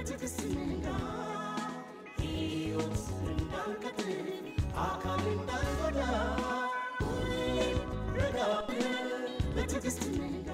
በትዕግስት ንጋ ሕይወት እንዳንቀጥል አካል እንዳንጎዳ ሁሌም ረጋ ብለን በትዕግስት ንጋ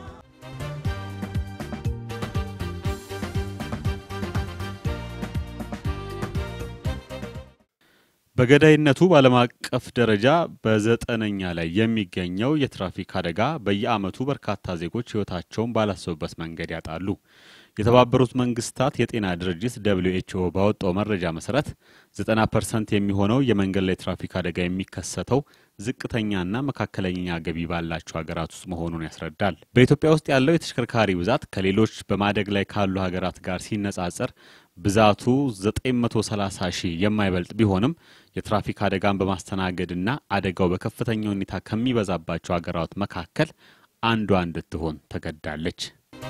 በገዳይነቱ በዓለም አቀፍ ደረጃ በዘጠነኛ ላይ የሚገኘው የትራፊክ አደጋ በየዓመቱ በርካታ ዜጎች ሕይወታቸውን ባላሰቡበት መንገድ ያጣሉ። የተባበሩት መንግስታት የጤና ድርጅት ደብሊው ኤች ኦ ባወጣው መረጃ መሰረት 90 ፐርሰንት የሚሆነው የመንገድ ላይ ትራፊክ አደጋ የሚከሰተው ዝቅተኛና መካከለኛ ገቢ ባላቸው ሀገራት ውስጥ መሆኑን ያስረዳል። በኢትዮጵያ ውስጥ ያለው የተሽከርካሪ ብዛት ከሌሎች በማደግ ላይ ካሉ ሀገራት ጋር ሲነጻጸር ብዛቱ 930 ሺህ የማይበልጥ ቢሆንም የትራፊክ አደጋን በማስተናገድና አደጋው በከፍተኛ ሁኔታ ከሚበዛባቸው ሀገራት መካከል አንዷ እንድትሆን ተገድዳለች።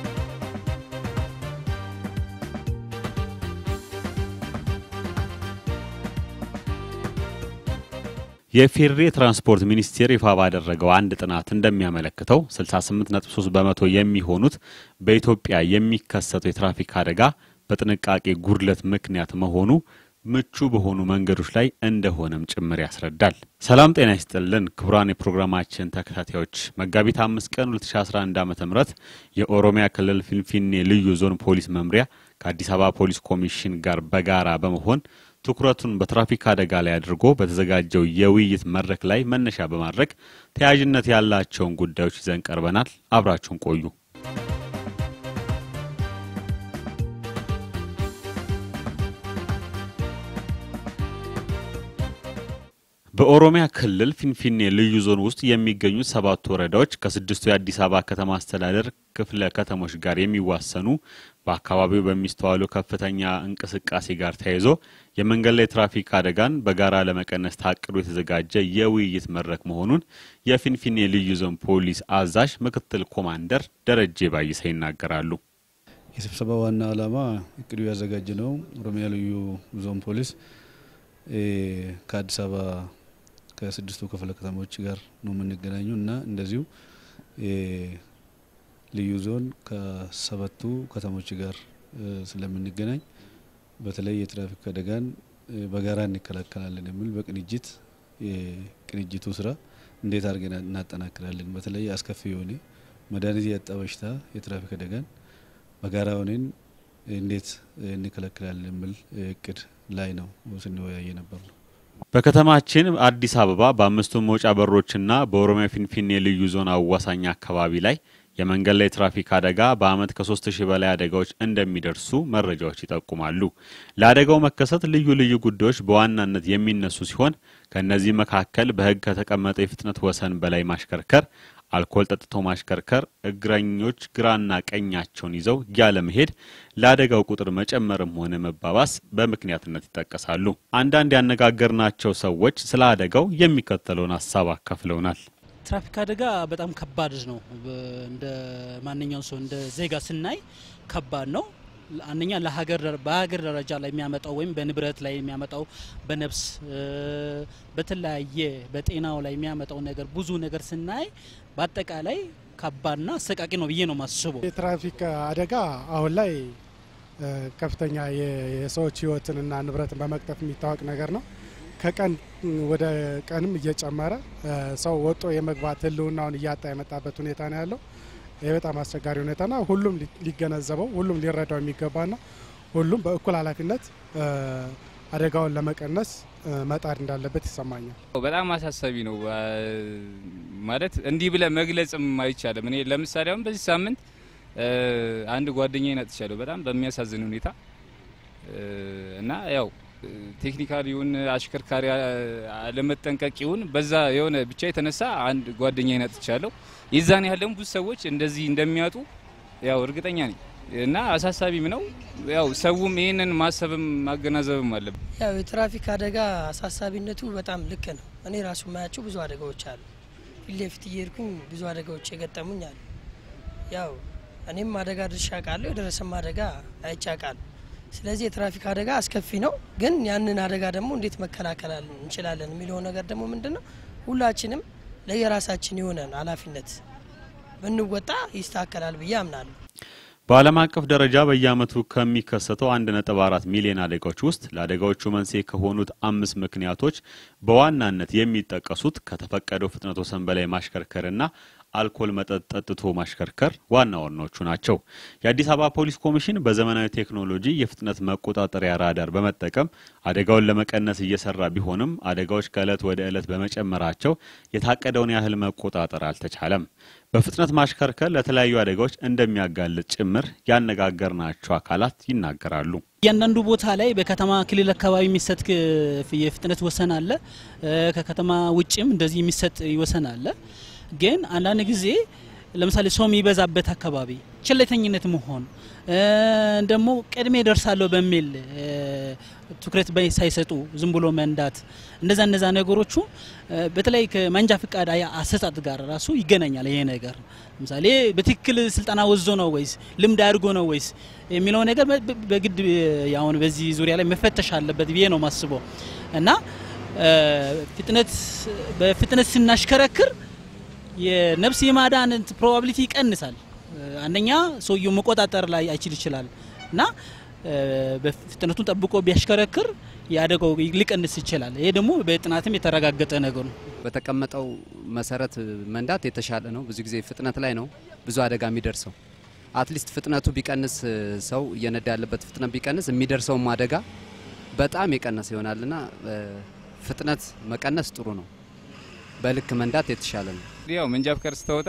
የፌዴሬ ትራንስፖርት ሚኒስቴር ይፋ ባደረገው አንድ ጥናት እንደሚያመለክተው 68.3 በመቶ የሚሆኑት በኢትዮጵያ የሚከሰተው የትራፊክ አደጋ በጥንቃቄ ጉድለት ምክንያት መሆኑ ምቹ በሆኑ መንገዶች ላይ እንደሆነም ጭምር ያስረዳል። ሰላም ጤና ይስጥልን ክቡራን የፕሮግራማችን ተከታታዮች መጋቢት አምስት ቀን 2011 ዓ ም የኦሮሚያ ክልል ፊንፊኔ ልዩ ዞን ፖሊስ መምሪያ ከአዲስ አበባ ፖሊስ ኮሚሽን ጋር በጋራ በመሆን ትኩረቱን በትራፊክ አደጋ ላይ አድርጎ በተዘጋጀው የውይይት መድረክ ላይ መነሻ በማድረግ ተያያዥነት ያላቸውን ጉዳዮች ይዘን ቀርበናል። አብራችሁን ቆዩ። በኦሮሚያ ክልል ፊንፊኔ ልዩ ዞን ውስጥ የሚገኙ ሰባት ወረዳዎች ከስድስቱ የአዲስ አበባ ከተማ አስተዳደር ክፍለ ከተሞች ጋር የሚዋሰኑ በአካባቢው በሚስተዋሉ ከፍተኛ እንቅስቃሴ ጋር ተያይዞ የመንገድ ላይ ትራፊክ አደጋን በጋራ ለመቀነስ ታቅዶ የተዘጋጀ የውይይት መድረክ መሆኑን የፊንፊኔ ልዩ ዞን ፖሊስ አዛዥ ምክትል ኮማንደር ደረጀ ባይሰ ይናገራሉ። የስብሰባ ዋና ዓላማ እቅዱ ያዘጋጀ ነው። ኦሮሚያ ልዩ ዞን ፖሊስ ከአዲስ አበባ ከስድስቱ ክፍለ ከተሞች ጋር ነው የምንገናኙ እና እንደዚሁ ልዩ ዞን ከሰባቱ ከተሞች ጋር ስለምንገናኝ በተለይ የትራፊክ አደጋን በጋራ እንከላከላለን የሚል በቅንጅት የቅንጅቱ ስራ እንዴት አድርገን እናጠናክራለን፣ በተለይ አስከፊ የሆነ መድኃኒት ያጣ በሽታ የትራፊክ አደጋን በጋራ ሆነን እንዴት እንከላከላለን የሚል እቅድ ላይ ነው ስንወያየ ነበር ነው። በከተማችን አዲስ አበባ በአምስቱም መውጫ በሮችና በኦሮሚያ ፊንፊኔ ልዩ ዞን አዋሳኝ አካባቢ ላይ የመንገድ ላይ ትራፊክ አደጋ በዓመት ከሶስት ሺህ በላይ አደጋዎች እንደሚደርሱ መረጃዎች ይጠቁማሉ። ለአደጋው መከሰት ልዩ ልዩ ጉዳዮች በዋናነት የሚነሱ ሲሆን ከእነዚህ መካከል በሕግ ከተቀመጠው የፍጥነት ወሰን በላይ ማሽከርከር፣ አልኮል ጠጥቶ ማሽከርከር፣ እግረኞች ግራና ቀኛቸውን ይዘው ያለመሄድ ለአደጋው ቁጥር መጨመርም ሆነ መባባስ በምክንያትነት ይጠቀሳሉ። አንዳንድ ያነጋገርናቸው ሰዎች ስለ አደጋው የሚከተለውን ሀሳብ አካፍለውናል። ትራፊክ አደጋ በጣም ከባድ ነው። እንደ ማንኛውም ሰው እንደ ዜጋ ስናይ ከባድ ነው። አንደኛ ለሀገር በሀገር ደረጃ ላይ የሚያመጣው ወይም በንብረት ላይ የሚያመጣው በነፍስ በተለያየ በጤናው ላይ የሚያመጣው ነገር ብዙ ነገር ስናይ በአጠቃላይ ከባድና አሰቃቂ ነው ብዬ ነው ማስበው። የትራፊክ አደጋ አሁን ላይ ከፍተኛ የሰዎች ሕይወትንና ንብረትን በመቅጠፍ የሚታወቅ ነገር ነው። ከቀን ወደ ቀንም እየጨመረ ሰው ወጦ የመግባት ህልውናውን እያጣ የመጣበት ሁኔታ ነው ያለው። ይህ በጣም አስቸጋሪ ሁኔታና ሁሉም ሊገነዘበው ሁሉም ሊረዳው የሚገባና ሁሉም በእኩል ኃላፊነት አደጋውን ለመቀነስ መጣር እንዳለበት ይሰማኛል። በጣም አሳሳቢ ነው ማለት እንዲህ ብለ መግለጽም አይቻልም። እኔ ለምሳሌ አሁን በዚህ ሳምንት አንድ ጓደኛዬን አጥቻለሁ በጣም በሚያሳዝን ሁኔታ እና ያው ቴክኒካል ይሁን አሽከርካሪ አለመጠንቀቅ ይሁን በዛ የሆነ ብቻ የተነሳ አንድ ጓደኛዬን አጥቻለሁ። የዛን ያህል ደግሞ ብዙ ሰዎች እንደዚህ እንደሚያጡ ያው እርግጠኛ ነኝ እና አሳሳቢም ነው። ያው ሰውም ይህንን ማሰብም ማገናዘብም አለብን። ያው የትራፊክ አደጋ አሳሳቢነቱ በጣም ልክ ነው። እኔ ራሱ የማያቸው ብዙ አደጋዎች አሉ። ፊት ለፊት እየሄድኩኝ ብዙ አደጋዎች የገጠሙኝ አሉ። ያው እኔም አደጋ ድርሻ ቃለሁ የደረሰም አደጋ አይቻቃለሁ። ስለዚህ የትራፊክ አደጋ አስከፊ ነው። ግን ያንን አደጋ ደግሞ እንዴት መከላከል እንችላለን የሚለው ነገር ደግሞ ምንድን ነው ሁላችንም ለየራሳችን የሆነን ኃላፊነት ብንወጣ ይስተካከላል ብዬ አምናለሁ። በዓለም አቀፍ ደረጃ በየዓመቱ ከሚከሰተው 1.4 ሚሊዮን አደጋዎች ውስጥ ለአደጋዎቹ መንስኤ ከሆኑት አምስት ምክንያቶች በዋናነት የሚጠቀሱት ከተፈቀደው ፍጥነት ወሰን በላይ ማሽከርከርና አልኮል መጠጥ ጠጥቶ ማሽከርከር ዋና ዋናዎቹ ናቸው። የአዲስ አበባ ፖሊስ ኮሚሽን በዘመናዊ ቴክኖሎጂ የፍጥነት መቆጣጠሪያ ራዳር በመጠቀም አደጋውን ለመቀነስ እየሰራ ቢሆንም አደጋዎች ከዕለት ወደ ዕለት በመጨመራቸው የታቀደውን ያህል መቆጣጠር አልተቻለም። በፍጥነት ማሽከርከር ለተለያዩ አደጋዎች እንደሚያጋልጥ ጭምር ያነጋገርናቸው አካላት ይናገራሉ። እያንዳንዱ ቦታ ላይ በከተማ ክልል አካባቢ የሚሰጥ የፍጥነት ወሰን አለ። ከከተማ ውጭም እንደዚህ የሚሰጥ ወሰን አለ። ግን አንዳንድ ጊዜ ለምሳሌ ሰው የሚበዛበት አካባቢ ቸለተኝነት መሆን ደግሞ ቀድሜ ደርሳለሁ በሚል ትኩረት ሳይሰጡ ዝም ብሎ መንዳት እንደዛ እነዛ ነገሮቹ በተለይ ከመንጃ ፍቃድ አሰጣጥ ጋር ራሱ ይገናኛል። ይሄ ነገር ለምሳሌ በትክክል ስልጠና ወዞ ነው ወይስ ልምድ አድርጎ ነው ወይስ የሚለው ነገር በግድ አሁን በዚህ ዙሪያ ላይ መፈተሽ አለበት ብዬ ነው ማስበው እና ፍጥነት በፍጥነት ስናሽከረክር የነፍስ የማዳን ፕሮባቢሊቲ ይቀንሳል። አንደኛ ሰውየው መቆጣጠር ላይ አይችል ይችላል እና በፍጥነቱን ጠብቆ ቢያሽከረክር የአደጋው ሊቀንስ ይችላል። ይሄ ደግሞ በጥናትም የተረጋገጠ ነገር ነው። በተቀመጠው መሰረት መንዳት የተሻለ ነው። ብዙ ጊዜ ፍጥነት ላይ ነው ብዙ አደጋ የሚደርሰው። አትሊስት ፍጥነቱ ቢቀንስ ሰው እየነዳ ያለበት ፍጥነት ቢቀንስ የሚደርሰውም አደጋ በጣም የቀነሰ ይሆናልና ፍጥነት መቀነስ ጥሩ ነው። በልክ መንዳት የተሻለ ነው። ያው መንጃ ፍቃድ ስተወጣ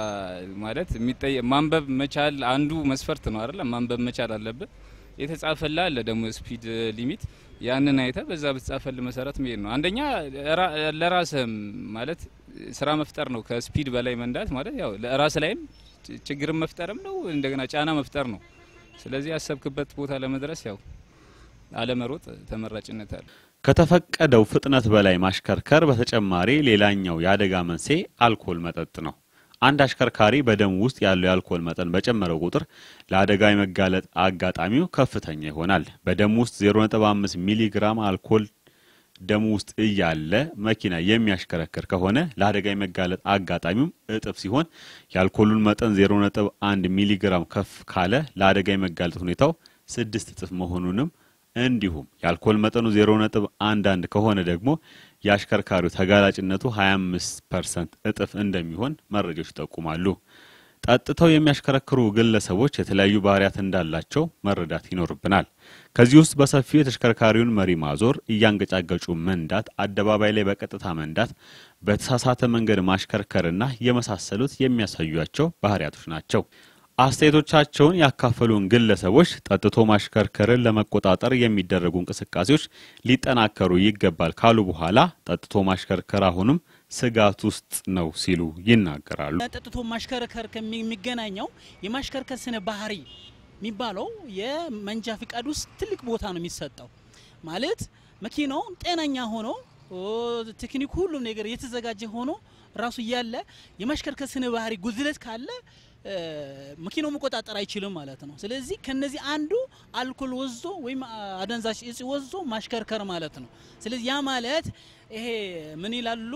ማለት ማንበብ መቻል አንዱ መስፈርት ነው አይደለ? ማንበብ መቻል አለብን። የተጻፈላ አለ ደግሞ ስፒድ ሊሚት ያንን አይተ በዛ በተጻፈል መሰረት መሄድ ነው። አንደኛ ለራስህም ማለት ስራ መፍጠር ነው። ከስፒድ በላይ መንዳት ማለት ያው ለራስ ላይም ችግርን መፍጠርም ነው፣ እንደገና ጫና መፍጠር ነው። ስለዚህ ያሰብክበት ቦታ ለመድረስ ያው አለመሮጥ ተመራጭነት አለ። ከተፈቀደው ፍጥነት በላይ ማሽከርከር በተጨማሪ ሌላኛው የአደጋ መንስኤ አልኮል መጠጥ ነው። አንድ አሽከርካሪ በደም ውስጥ ያለው የአልኮል መጠን በጨመረው ቁጥር ለአደጋ የመጋለጥ አጋጣሚው ከፍተኛ ይሆናል። በደም ውስጥ 0.5 ሚሊ ግራም አልኮል ደም ውስጥ እያለ መኪና የሚያሽከረክር ከሆነ ለአደጋ የመጋለጥ አጋጣሚውም እጥፍ ሲሆን የአልኮሉን መጠን 0.1 ሚሊ ግራም ከፍ ካለ ለአደጋ የመጋለጥ ሁኔታው ስድስት እጥፍ መሆኑንም እንዲሁም የአልኮል መጠኑ 0.11 ከሆነ ደግሞ የአሽከርካሪው ተጋላጭነቱ 25 ፐርሰንት እጥፍ እንደሚሆን መረጃዎች ይጠቁማሉ። ጠጥተው የሚያሽከረክሩ ግለሰቦች የተለያዩ ባህሪያት እንዳላቸው መረዳት ይኖርብናል። ከዚህ ውስጥ በሰፊው የተሽከርካሪውን መሪ ማዞር፣ እያንገጫገጩ መንዳት፣ አደባባይ ላይ በቀጥታ መንዳት፣ በተሳሳተ መንገድ ማሽከርከርና የመሳሰሉት የሚያሳዩቸው ባህሪያቶች ናቸው። አስተያየቶቻቸውን ያካፈሉን ግለሰቦች ጠጥቶ ማሽከርከርን ለመቆጣጠር የሚደረጉ እንቅስቃሴዎች ሊጠናከሩ ይገባል ካሉ በኋላ ጠጥቶ ማሽከርከር አሁንም ስጋት ውስጥ ነው ሲሉ ይናገራሉ። ጠጥቶ ማሽከርከር ከሚገናኘው የማሽከርከር ስነ ባህሪ የሚባለው የመንጃ ፍቃድ ውስጥ ትልቅ ቦታ ነው የሚሰጠው። ማለት መኪናው ጤነኛ ሆኖ ቴክኒኩ ሁሉም ነገር የተዘጋጀ ሆኖ ራሱ እያለ የማሽከርከር ስነ ባህሪ ጉድለት ካለ መኪናው መቆጣጠር አይችልም ማለት ነው። ስለዚህ ከነዚህ አንዱ አልኮል ወዞ ወይም አደንዛዥ እጽ ወዞ ማሽከርከር ማለት ነው። ስለዚህ ያ ማለት ይሄ ምን ይላሉ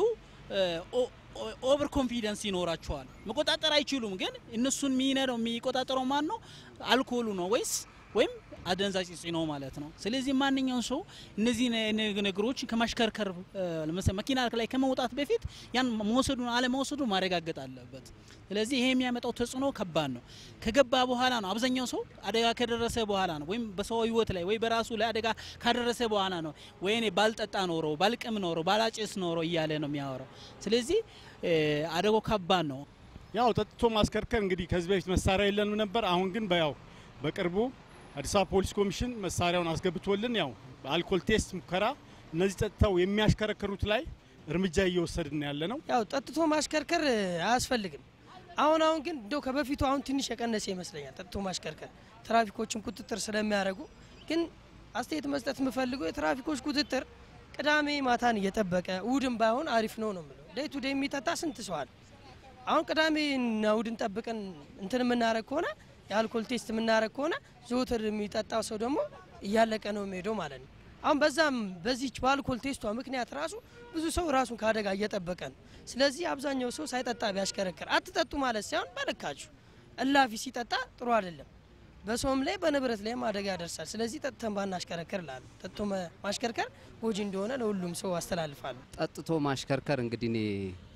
ኦቨር ኮንፊደንስ ይኖራቸዋል። መቆጣጠር አይችሉም። ግን እነሱን የሚነዳው የሚቆጣጠረው ማን ነው? አልኮሉ ነው ወይስ ወይም አደንዛዥ እጽ ነው ማለት ነው። ስለዚህ ማንኛውም ሰው እነዚህ ነገሮች ከማሽከርከር ለምሳሌ መኪና ላይ ከመውጣት በፊት ያን መውሰዱን አለመውሰዱ ማረጋገጥ አለበት። ስለዚህ ይሄ የሚያመጣው ተጽዕኖ ከባድ ነው። ከገባ በኋላ ነው አብዛኛው ሰው አደጋ ከደረሰ በኋላ ነው ወይም በሰው ሕይወት ላይ ወይ በራሱ ላይ አደጋ ካደረሰ በኋላ ነው ወይ እኔ ባልጠጣ ኖሮ ባልቅም ኖሮ ባላጭስ ኖሮ እያለ ነው የሚያወራው። ስለዚህ አደጋው ከባድ ነው። ያው ጠጥቶ ማስከርከር እንግዲህ ከዚህ በፊት መሳሪያ የለንም ነበር። አሁን ግን በያው በቅርቡ አዲስ አበባ ፖሊስ ኮሚሽን መሳሪያውን አስገብቶልን ያው በአልኮል ቴስት ሙከራ እነዚህ ጠጥተው የሚያሽከረክሩት ላይ እርምጃ እየወሰድን ያለ ነው። ያው ጠጥቶ ማሽከርከር አያስፈልግም። አሁን አሁን ግን እንደው ከበፊቱ አሁን ትንሽ የቀነሰ ይመስለኛል ጠጥቶ ማሽከርከር ትራፊኮችን ቁጥጥር ስለሚያደርጉ። ግን አስተያየት መስጠት የምፈልገው የትራፊኮች ቁጥጥር ቅዳሜ ማታን እየጠበቀ እሁድም ባይሆን አሪፍ ነው ነው የምለው። ዴይ ቱ ዴይ የሚጠጣ ስንት ሰው አለ። አሁን ቅዳሜና እሁድን ጠብቀን እንትን የምናደርግ ከሆነ የአልኮል ቴስት የምናደርግ ከሆነ ዘወትር የሚጠጣው ሰው ደግሞ እያለቀ ነው የሚሄደው ማለት ነው። አሁን በዛም በዚች በአልኮል ቴስቷ ምክንያት ራሱ ብዙ ሰው ራሱን ከአደጋ እየጠበቀ ነው። ስለዚህ አብዛኛው ሰው ሳይጠጣ ቢያሽከረክር፣ አትጠጡ ማለት ሳይሆን በልካችሁ። እላፊ ሲጠጣ ጥሩ አይደለም። በሰውም ላይ በንብረት ላይም አደጋ ያደርሳል። ስለዚህ ጠጥተን ባናሽከረክር ላሉ ጠጥቶ መ- ማሽከርከር ጎጂ እንደሆነ ለሁሉም ሰው አስተላልፋለሁ። ጠጥቶ ማሽከርከር እንግዲህ እኔ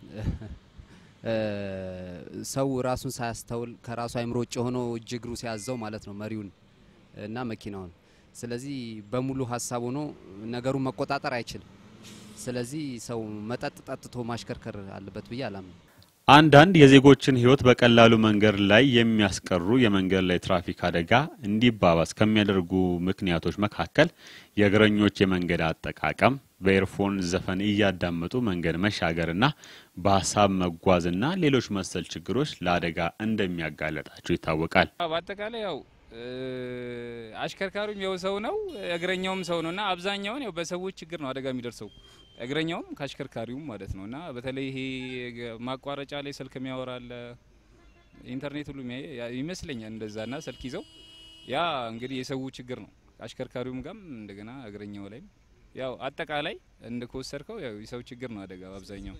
እ፣ ሰው ራሱን ሳያስተውል ከራሱ አይምሮ ውጭ ሆኖ እጅ እግሩ ሲያዘው ማለት ነው መሪውን እና መኪናውን። ስለዚህ በሙሉ ሀሳብ ሆኖ ነገሩን መቆጣጠር አይችልም። ስለዚህ ሰው መጠጥ ጠጥቶ ማሽከርከር አለበት ብዬ አላምንም። አንዳንድ የዜጎችን ሕይወት በቀላሉ መንገድ ላይ የሚያስቀሩ የመንገድ ላይ ትራፊክ አደጋ እንዲባባስ ከሚያደርጉ ምክንያቶች መካከል የእግረኞች የመንገድ አጠቃቀም፣ በኤርፎን ዘፈን እያዳመጡ መንገድ መሻገርና በሀሳብ መጓዝና ሌሎች መሰል ችግሮች ለአደጋ እንደሚያጋለጣቸው ይታወቃል። በአጠቃላይ ያው እ፣ አሽከርካሪውም ያው ሰው ነው፣ እግረኛውም ሰው ነው እና አብዛኛውን ያው በሰዎች ችግር ነው አደጋ የሚደርሰው እግረኛውም ከአሽከርካሪውም ማለት ነው እና በተለይ ይሄ ገ- ማቋረጫ ላይ ስልክ የሚያወራለ ኢንተርኔት ሁሉ የሚያይ ያ- ይመስለኛል እንደዛ እና ስልክ ይዘው ያ እንግዲህ የሰው ችግር ነው። አሽከርካሪውም ጋም እንደገና እግረኛው ላይም ያው አጠቃላይ እንደ ከወሰድከው ያው የሰው ችግር ነው አደጋ አብዛኛው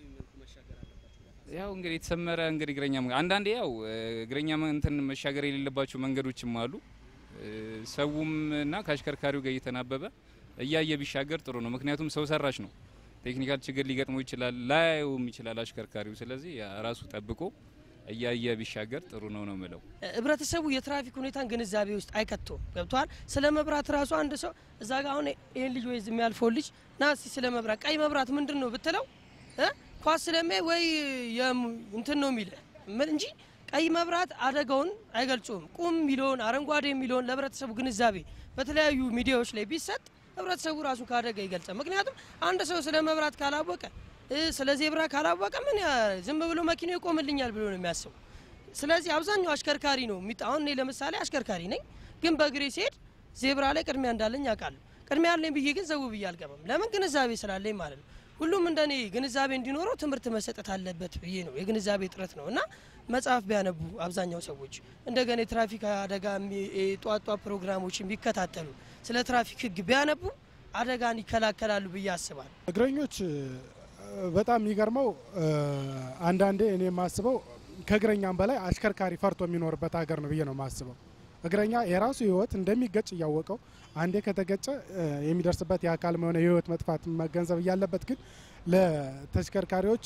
ያው እንግዲህ የተሰመረ እንግዲህ እግረኛ መንገድ አንዳንዴ ያው እ፣ እግረኛ መ- እንትን መሻገር የሌለባቸው መንገዶችም አሉ። እ፣ ሰውም እና ከአሽከርካሪው ጋር እየተናበበ እያየ ቢሻገር ጥሩ ነው። ምክንያቱም ሰው ሰራሽ ነው። ቴክኒካል ችግር ሊገጥመው ይችላል፣ ላያየውም ይችላል አሽከርካሪው። ስለዚህ ያ ራሱ ጠብቆ እያየ ቢሻገር ጥሩ ነው ነው ምለው። ህብረተሰቡ የትራፊክ ሁኔታን ግንዛቤ ውስጥ አይከቶም። ገብቷል። ስለ መብራት ራሱ አንድ ሰው እዛ ጋ አሁን ይህን ልጅ ወይ የሚያልፈው ልጅ ና እስቲ ስለ መብራት ቀይ መብራት ምንድን ነው ብትለው እ ኳስ ስለሚያይ ወይ የም- እንትን ነው የሚለ ምን እንጂ ቀይ መብራት አደጋውን አይገልጹም። ቁም የሚለውን አረንጓዴ የሚለውን ለህብረተሰቡ ግንዛቤ በተለያዩ ሚዲያዎች ላይ ቢሰጥ ህብረተሰቡ ራሱ ከአደጋ ይገልጻል። ምክንያቱም አንድ ሰው ስለ መብራት ካላወቀ እ ስለ ዜብራ ካላወቀ ምን ያ- ዝም ብሎ መኪናው ይቆምልኛል ብሎ ነው የሚያስበው። ስለዚህ አብዛኛው አሽከርካሪ ነው የሚጣ አሁን እኔ ለምሳሌ አሽከርካሪ ነኝ፣ ግን በእግሬ ሲሄድ ዜብራ ላይ ቅድሚያ እንዳለኝ አውቃለሁ። ቅድሚያ ያለኝ ብዬ ግን ዘው ብዬ አልገባም። ለምን ግንዛቤ ስላለኝ ማለት ነው። ሁሉም እንደኔ ግንዛቤ እንዲኖረው ትምህርት መሰጠት አለበት ብዬ ነው። የግንዛቤ እጥረት ነው እና መጽሐፍ ቢያነቡ አብዛኛው ሰዎች እንደገና የትራፊክ አደጋ የሚ- የጧት ጧት ፕሮግራሞችን ቢከታተሉ ስለ ትራፊክ ህግ ቢያነቡ አደጋን ይከላከላሉ ብዬ አስባለሁ። እግረኞች እ፣ በጣም የሚገርመው እ፣ አንዳንዴ እኔ የማስበው ከእግረኛም በላይ አሽከርካሪ ፈርቶ የሚኖርበት ሀገር ነው ብዬ ነው የማስበው። እግረኛ የራሱ ህይወት እንደሚገጭ እያወቀው አንዴ ከተገጨ እ፣ የሚደርስበት የአካል ሆነ የህይወት መጥፋት መገንዘብ እያለበት ግን ለተሽከርካሪዎች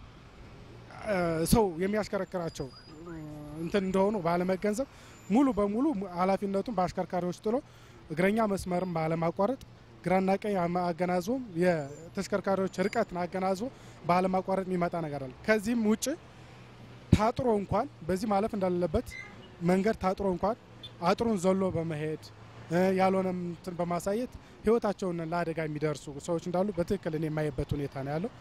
እ፣ ሰው የሚያሽከረክራቸው እ፣ እንትን እንደሆኑ ባለመገንዘብ ሙሉ በሙሉ ኃላፊነቱን በአሽከርካሪዎች ጥሎ እግረኛ መስመርን ባለማቋረጥ ግራና ቀኝ አማ- አገናዝቦም የተሽከርካሪዎች ርቀትን አገናዝቦ ባለማቋረጥ የሚመጣ ነገር አለ። ከዚህም ውጭ ታጥሮ እንኳን በዚህ ማለፍ እንዳለበት መንገድ ታጥሮ እንኳን አጥሩን ዘሎ በመሄድ እ፣ ያልሆነም እንትን በማሳየት ህይወታቸውን ለአደጋ የሚደርሱ ሰዎች እንዳሉ በትክክል እኔ የማየበት ሁኔታ ነው ያለው።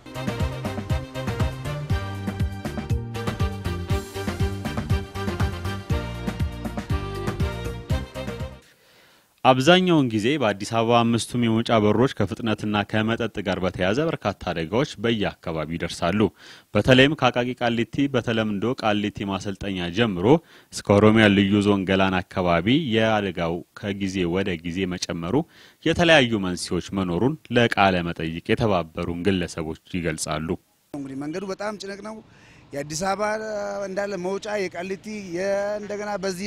አብዛኛውን ጊዜ በአዲስ አበባ አምስቱም የመውጫ በሮች ከፍጥነትና ከመጠጥ ጋር በተያያዘ በርካታ አደጋዎች በየአካባቢው ይደርሳሉ። በተለይም ከአቃቂ ቃሊቲ በተለምዶ ቃሊቲ ማሰልጠኛ ጀምሮ እስከ ኦሮሚያ ልዩ ዞን ገላን አካባቢ የአደጋው ከጊዜ ወደ ጊዜ መጨመሩ የተለያዩ መንስኤዎች መኖሩን ለቃለ መጠይቅ የተባበሩን ግለሰቦች ይገልጻሉ። እንግዲህ መንገዱ በጣም ጭንቅ ነው። የአዲስ አበባ እንዳለ መውጫ የቃሊቲ እንደገና በዚህ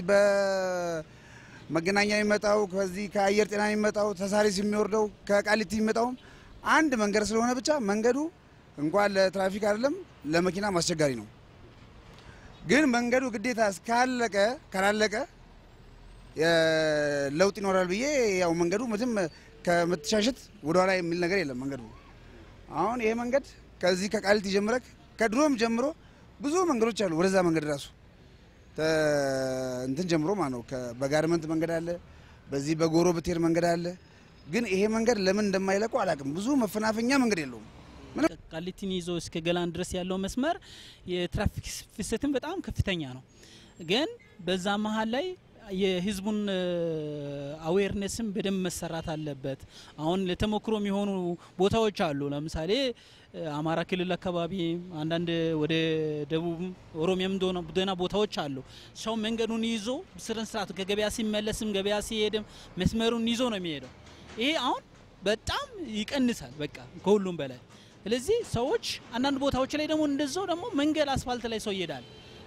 በመገናኛ የሚመጣው ከዚህ ከአየር ጤና የሚመጣው ተሳሪስ የሚወርደው ከቃሊቲ የሚመጣውም አንድ መንገድ ስለሆነ ብቻ መንገዱ እንኳን ለትራፊክ አይደለም ለመኪና አስቸጋሪ ነው። ግን መንገዱ ግዴታ እስካለቀ ካላለቀ የ- ለውጥ ይኖራል ብዬ ያው መንገዱ ምንም ከመተሻሸት ወደኋላ የሚል ነገር የለም መንገዱ አሁን ይሄ መንገድ ከዚህ ከቃሊቲ ጀምረክ ከድሮም ጀምሮ ብዙ መንገዶች አሉ። ወደዛ መንገድ ራሱ ተ- እንትን ጀምሮ ማለት ነው። ከ- በጋርመንት መንገድ አለ፣ በዚህ በጎሮ ብትሄድ መንገድ አለ። ግን ይሄ መንገድ ለምን እንደማይለቁ አላውቅም። ብዙ መፈናፈኛ መንገድ የለውም። ቃሊቲን ይዞ እስከ ገላን ድረስ ያለው መስመር የትራፊክ ፍሰትን በጣም ከፍተኛ ነው። ግን በዛ መሀል ላይ የህዝቡን አዌርነስም በደንብ መሰራት አለበት። አሁን ለተሞክሮ የሚሆኑ ቦታዎች አሉ። ለምሳሌ እ፣ አማራ ክልል አካባቢ አንዳንድ ወደ ደቡብ ኦሮሚያም እንደሆነ ደህና ቦታዎች አሉ። ሰው መንገዱን ይዞ ስነ ስርዓቱ ከገበያ ሲመለስም ገበያ ሲሄድም መስመሩን ይዞ ነው የሚሄደው። ይሄ አሁን በጣም ይቀንሳል፣ በቃ ከሁሉም በላይ። ስለዚህ ሰዎች አንዳንድ ቦታዎች ላይ ደግሞ እንደዛው ደግሞ መንገድ አስፋልት ላይ ሰው ይሄዳል።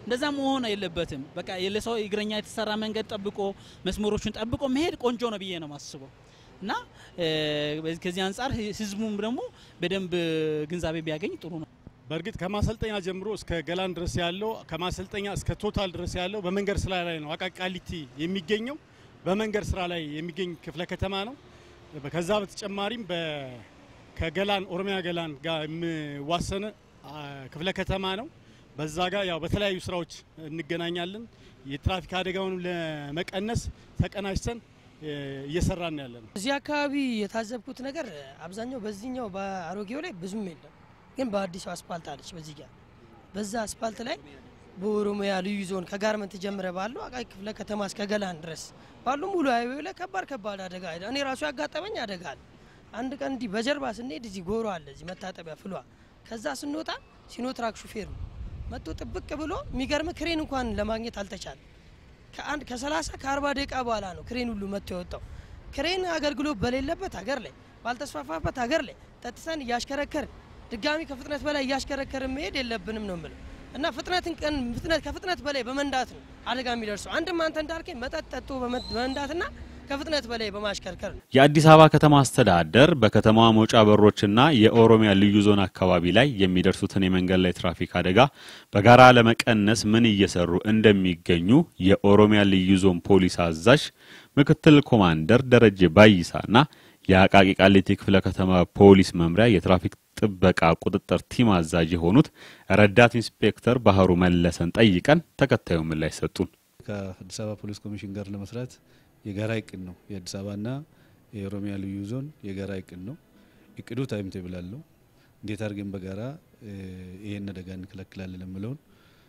እንደዛ መሆን የለበትም። በቃ ለሰው እግረኛ የተሰራ መንገድ ጠብቆ መስመሮቹን ጠብቆ መሄድ ቆንጆ ነው ብዬ ነው የማስበው እና ከዚህ አንጻር ህዝቡም ደግሞ በደንብ ግንዛቤ ቢያገኝ ጥሩ ነው። በእርግጥ ከማሰልጠኛ ጀምሮ እስከ ገላን ድረስ ያለው ከማሰልጠኛ እስከ ቶታል ድረስ ያለው በመንገድ ስራ ላይ ነው። አቃቂ ቃሊቲ የሚገኘው በመንገድ ስራ ላይ የሚገኝ ክፍለ ከተማ ነው። ከዛ በተጨማሪም ከገላን ኦሮሚያ ገላን ጋር የሚዋሰነ ክፍለ ከተማ ነው። በዛ ጋር ያው በተለያዩ ስራዎች እንገናኛለን። የትራፊክ አደጋውን ለመቀነስ ተቀናጅተን እየሰራን ያለ ነው። እዚህ አካባቢ የታዘብኩት ነገር አብዛኛው በዚህኛው በአሮጌው ላይ ብዙም የለም፣ ግን በአዲሱ አስፓልት አለች። በዚህ ጋር በዛ አስፓልት ላይ በኦሮሚያ ልዩ ዞን ከጋርመንት ጀምረ ባለው አቃቂ ክፍለ ከተማ እስከ ገላን ድረስ ባሉ ሙሉ ሃይዌው ላይ ከባድ ከባድ አደጋ እኔ ራሱ ያጋጠመኝ አደጋ አለ። አንድ ቀን እንዲህ በጀርባ ስንሄድ እዚህ ጎሮ አለ እዚህ መታጠቢያ ፍሏ ከዛ ስንወጣ ሲኖትራክ ሹፌር ነው መጥቶ ጥብቅ ብሎ የሚገርም ክሬን እንኳን ለማግኘት አልተቻለም። ከአንድ ከ30 ከ40 ደቂቃ በኋላ ነው ክሬን ሁሉ መጥቶ የወጣው። ክሬን አገልግሎት በሌለበት ሀገር ላይ ባልተስፋፋበት ሀገር ላይ ጠጥተን እያሽከረከርን ድጋሚ ከፍጥነት በላይ እያሽከረከርን መሄድ የለብንም ነው የምለው እና ፍጥነትን ቀን ፍጥነት ከፍጥነት በላይ በመንዳት ነው አደጋ የሚደርሰው። አንድም አንተ እንዳልከኝ መጠጥ ጠጥቶ በመንዳትና ከፍጥነት በላይ በማሽከርከር ነው። የአዲስ አበባ ከተማ አስተዳደር በከተማዋ መውጫ በሮችና የኦሮሚያ ልዩ ዞን አካባቢ ላይ የሚደርሱትን የመንገድ ላይ ትራፊክ አደጋ በጋራ ለመቀነስ ምን እየሰሩ እንደሚገኙ የኦሮሚያ ልዩ ዞን ፖሊስ አዛዥ ምክትል ኮማንደር ደረጀ ባይሳና የአቃቂ ቃሊቲ ክፍለ ከተማ ፖሊስ መምሪያ የትራፊክ ጥበቃ ቁጥጥር ቲም አዛዥ የሆኑት ረዳት ኢንስፔክተር ባህሩ መለሰን ጠይቀን ተከታዩ ምላሽ ሰጡን። ከአዲስ አበባ ፖሊስ ኮሚሽን ጋር ለመስራት የጋራ እቅድ ነው። የአዲስ አበባና የኦሮሚያ ልዩ ዞን የጋራ እቅድ ነው። እቅዱ ታይም ቴብል አለው። እንዴት አድርገን በጋራ ይሄን አደጋ እንከላከላለን የምለውን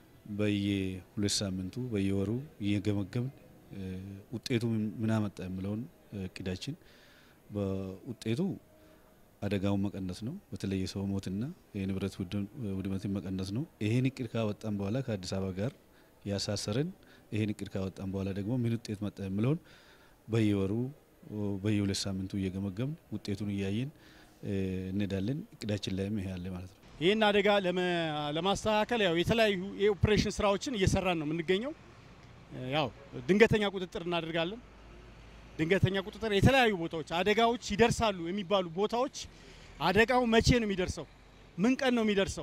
በየሁለት ሳምንቱ በየወሩ እየገመገምን ውጤቱ ምን አመጣ የምለውን እቅዳችን በውጤቱ አደጋውን መቀነስ ነው። በተለይ የሰው ሞትና የንብረት ውድመትን መቀነስ ነው። ይሄን እቅድ ካወጣን በኋላ ከአዲስ አበባ ጋር ያሳሰረን ይሄን እቅድ ካወጣን በኋላ ደግሞ ምን ውጤት መጣ የምለውን በየወሩ በየሁለት ሳምንቱ እየገመገምን ውጤቱን እያየን እንሄዳለን። እቅዳችን ላይም ይሄ አለ ማለት ነው። ይህን አደጋ ለማስተካከል ያው የተለያዩ የኦፕሬሽን ስራዎችን እየሰራን ነው የምንገኘው። ያው ድንገተኛ ቁጥጥር እናደርጋለን። ድንገተኛ ቁጥጥር የተለያዩ ቦታዎች አደጋዎች ይደርሳሉ የሚባሉ ቦታዎች አደጋው መቼ ነው የሚደርሰው? ምን ቀን ነው የሚደርሰው?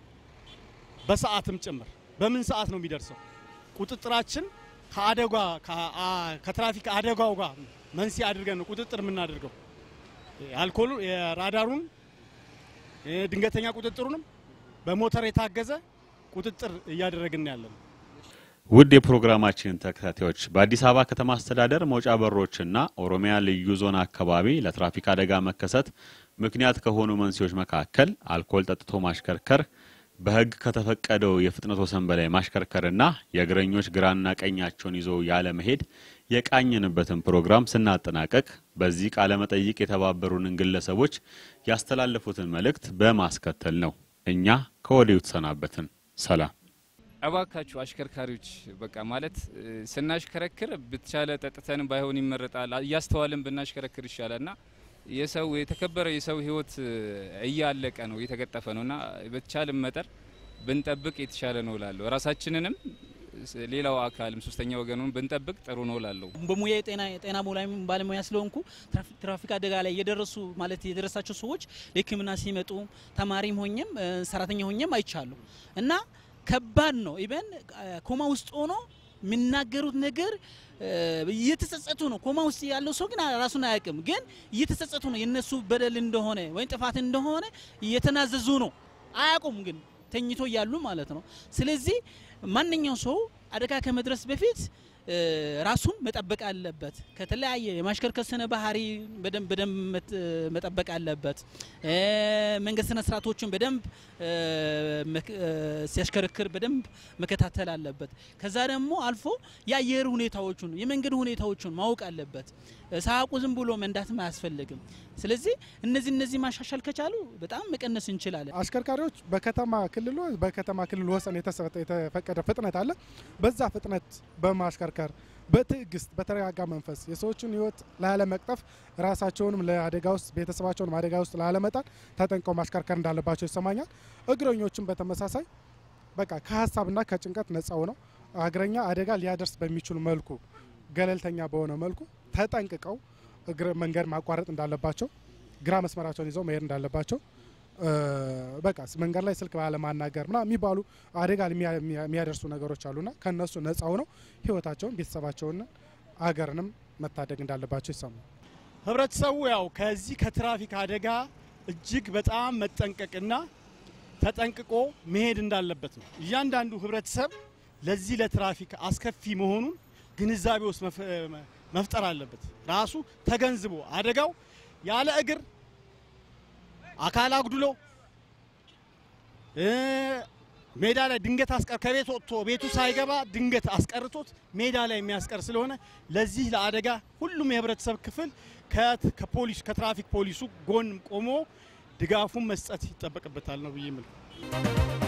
በሰዓትም ጭምር በምን ሰዓት ነው የሚደርሰው? ቁጥጥራችን ከአደጋ ከትራፊክ አደጋው ጋር መንስኤ አድርገን ነው ቁጥጥር የምናደርገው። አልኮሉ የራዳሩን ድንገተኛ ቁጥጥሩንም በሞተር የታገዘ ቁጥጥር እያደረግን ያለን። ውድ የፕሮግራማችን ተከታታዮች በአዲስ አበባ ከተማ አስተዳደር መውጫ በሮችና ኦሮሚያ ልዩ ዞን አካባቢ ለትራፊክ አደጋ መከሰት ምክንያት ከሆኑ መንስኤዎች መካከል አልኮል ጠጥቶ ማሽከርከር፣ በሕግ ከተፈቀደው የፍጥነት ወሰን በላይ ማሽከርከርና የእግረኞች ግራና ቀኛቸውን ይዞ ያለመሄድ የቃኝንበትን ፕሮግራም ስናጠናቀቅ በዚህ ቃለ መጠይቅ የተባበሩንን ግለሰቦች ያስተላለፉትን መልእክት በማስከተል ነው። እኛ ከወዲሁ ተሰናበትን። ሰላም። እባካችሁ አሽከርካሪዎች በቃ ማለት ስናሽከረክር ብትቻለ ጠጥተን ባይሆን ይመረጣል። እያስተዋልን ብናሽከረክር ይሻላል ና የሰው የተከበረ የሰው ህይወት እያለቀ ነው እየተቀጠፈ ነው እና በተቻለን መጠር ብንጠብቅ የተሻለ ነው ላለሁ ራሳችንንም ሌላው አካልም ሶስተኛ ወገኑን ብንጠብቅ ጥሩ ነው ላለሁ። በሙያ የጤና የጤና ባለሙያ ስለሆንኩ ትራፊክ አደጋ ላይ የደረሱ ማለት የደረሳቸው ሰዎች ለሕክምና ሲመጡ ተማሪም ሆኘም ሰራተኛ ሆኘም አይቻሉ እና ከባድ ነው። ኢቨን ኮማ ውስጥ ሆኖ የሚናገሩት ነገር እየተጸጸቱ ነው። ኮማ ውስጥ ያለው ሰው ግን ራሱን አያውቅም፣ ግን እየተጸጸቱ ነው። የነሱ በደል እንደሆነ ወይም ጥፋት እንደሆነ እየተናዘዙ ነው። አያውቁም ግን ተኝቶ እያሉ ማለት ነው። ስለዚህ ማንኛው ሰው አደጋ ከመድረስ በፊት ራሱን መጠበቅ አለበት። ከተለያየ የማሽከርከር ስነ ባህሪ በደንብ በደንብ መጠበቅ አለበት። መንገድ ስነ ስርዓቶችን በደንብ ሲያሽከረክር በደንብ መከታተል አለበት። ከዛ ደግሞ አልፎ የአየር ሁኔታዎቹን የመንገድ ሁኔታዎቹን ማወቅ አለበት። ሳያውቁ ዝም ብሎ መንዳትም አያስፈልግም። ስለዚህ እነዚህ እነዚህ ማሻሻል ከቻሉ በጣም መቀነስ እንችላለን። አሽከርካሪዎች በከተማ ክልል በከተማ ክልል ወሰን የተፈቀደ ፍጥነት አለ። በዛ ፍጥነት በማሽከርከር በትዕግስት በተረጋጋ መንፈስ የሰዎችን ሕይወት ላለመቅጠፍ ራሳቸውንም ለአደጋ ውስጥ ቤተሰባቸውንም አደጋ ውስጥ ላለመጣል ተጠንቀው ማሽከርከር እንዳለባቸው ይሰማኛል። እግረኞችም በተመሳሳይ በቃ ከሀሳብና ከጭንቀት ነጻ ሆነው እግረኛ አደጋ ሊያደርስ በሚችሉ መልኩ ገለልተኛ በሆነ መልኩ ተጠንቅቀው እግረ መንገድ ማቋረጥ እንዳለባቸው፣ ግራ መስመራቸውን ይዘው መሄድ እንዳለባቸው እ፣ በቃ መንገድ ላይ ስልክ ባለማናገር ምናምን የሚባሉ አደጋ የሚያ- የሚያ- የሚያደርሱ ነገሮች አሉና ከነሱ ነጻ ሆነው ህይወታቸውን ቤተሰባቸውን አገርንም መታደግ እንዳለባቸው ይሰማል። ህብረተሰቡ ያው ከዚህ ከትራፊክ አደጋ እጅግ በጣም መጠንቀቅና ተጠንቅቆ መሄድ እንዳለበት ነው። እያንዳንዱ ህብረተሰብ ለዚህ ለትራፊክ አስከፊ መሆኑን ግንዛቤ ውስጥ መፍ- መፍጠር አለበት። ራሱ ተገንዝቦ አደጋው ያለ እግር አካል አጉድሎ እ፣ ሜዳ ላይ ድንገት አስቀር ከቤት ወጥቶ ቤቱ ሳይገባ ድንገት አስቀርቶት ሜዳ ላይ የሚያስቀር ስለሆነ ለዚህ ለአደጋ ሁሉም የህብረተሰብ ክፍል ከት- ከፖሊስ ከትራፊክ ፖሊሱ ጎን ቆሞ ድጋፉን መስጠት ይጠበቅበታል ነው ብዬ የምለው።